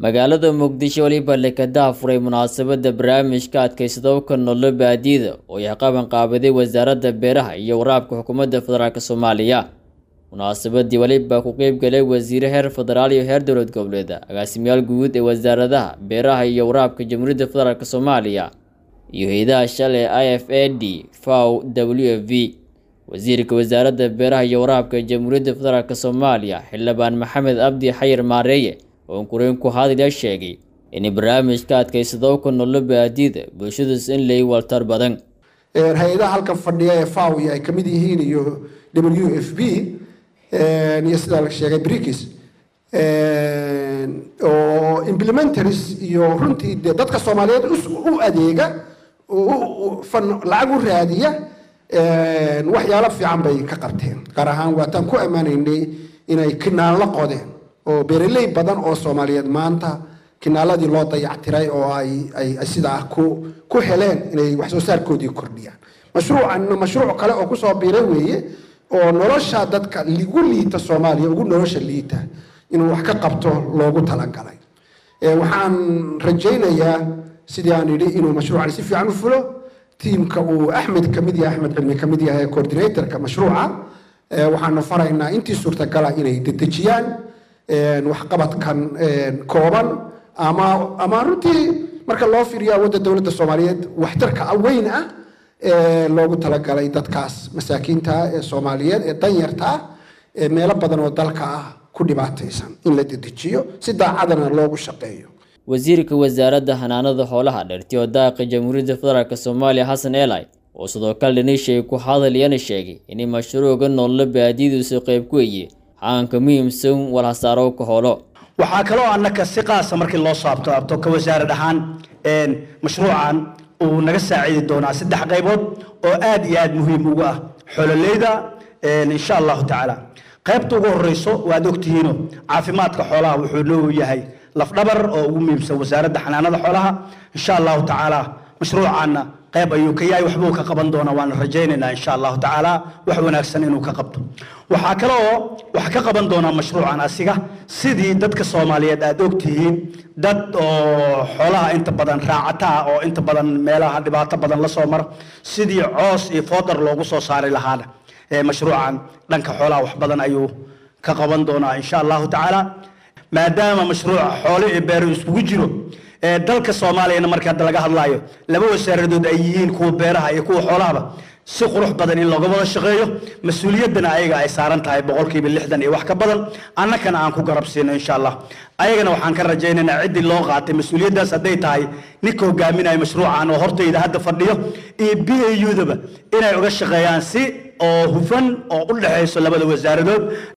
magaalada muqdisho weliba lekadaha furay munaasabadda barnaamijka adkaysadowka nololo baadiyada oo ay qaban qaabaday wasaaradda beeraha iyo waraabka xukuumadda federaalk soomaaliya munaasabadii weliba ku qeyb galay wasiire heer federaal iyo heer dowlad goboleed agaasimayaal guud ee wasaaradaha beeraha iyo waraabka jamhuuriyadda federaalk soomaaliya iyo hay-adaha shalay i f a d faw w f v wasiirka wasaaradda beeraha iyo waraabka jamhuuriyadda federaalk soomaaliya xildhibaan maxamed abdi xayir maareeye oo kureen ku hadlaya sheegay in barnaamijka adkaysadowka nololo baadiyada bulshadaas in lay waltar badan hay-adaha halkan fadhiya ee faw ay ka mid yihiin iyo w f b iyo sidaa la sheegay brikis oo implementaries iyo runtii de dadka soomaaliyeed u adeega lacag u raadiya waxyaalo fiican bay ka qabteen gaar ahaan waataan ku ammaanaynay inay kinaallo qodeen oo beeraley badan oo soomaaliyeed maanta kinaaladii loo dayactiray oo ay ay sidaa ku ku heleen inay wax soo saarkoodii kordhiyaan mashruucanna mashruuc kale oo kusoo biiray weeye oo nolosha dadka ligu liita soomaaliya ugu nolosha liita inuu wax ka qabto loogu talagalay waxaan rajaynayaa sidii aan idhi inuu mashruucani si fiican u fulo tiimka uu axmed kamid yahay axmed cilmi kamid yahay coordinatorka mashruuca waxaanu faraynaa intii suurtagala inay dedejiyaan waxqabadkan kooban ama ama runtii marka loo fiiriyo awoodda dowladda soomaaliyeed waxtarka weyn ah ee loogu talagalay dadkaas masaakiinta ee soomaaliyeed ee danyarta ah ee meelo badan oo dalka ah ku dhibaataysan in la dedejiyo si daacadana loogu shaqeeyo wasiirka wasaaradda xanaanada xoolaha dhertiyo daaqa jamhuuriyadda federaalk soomaaliya xasan eli oo sidoo kale dhanishay ku hadlayana sheegay in mashruuca nololo baadiyadiisu qayb ku eye xaanka muhiimsan walhasaarowka holo waxaa kaloo annaka si qaasa markii loo saabto abto ka wasaarad ahaan mashruucan uu naga saacidi doonaa saddex qaybood oo aad iyo aad muhiim ugu ah xololeyda insha allahu tacaala qaybta ugu horeyso waad ogtihiino caafimaadka xoolaha wuxuu noo yahay lafdhabar oo ugu muhiimsan wasaaradda xanaanada xoolaha insha allahu tacaala mashruucaanna qayb ayuu ka yahay waxbuu ka qaban doonaa waana rajaynaynaa insha allahu tacaala wax wanaagsan inuu ka qabto waxaa kale oo wax ka qaban doonaa mashruucan asiga sidii dadka soomaaliyeed aad ogtihiin dad oo xoolaha inta badan raacataa oo inta badan meelaha dhibaato badan la soo mara sidii coos iyo foodar loogu soo saari lahaana mashruucan dhanka xoolaha wax badan ayuu ka qaban doonaa insha allahu tacaala maadaama mashruuca xoole iyo beero iskugu jiro dalka soomaaliyana marka hadda laga hadlaayo laba wasaaradood ay yihiin kuwa beeraha iyo kuwa xoolahaba si qurux badan in looga wada shaqeeyo mas-uuliyaddana ayaga ay saaran tahay boqolkiiba lixdan iyo wax ka badan annakana aan ku garab siino insha allah ayagana waxaan ka rajaynaynaa ciddii loo qaatay mas-uuliyaddaas hadday tahay ninka hogaaminaya mashruucan oo hortayda hadda fadhiyo iyo b a u daba inay uga shaqeeyaan si oo hufan oo u dhexayso labada wasaaradood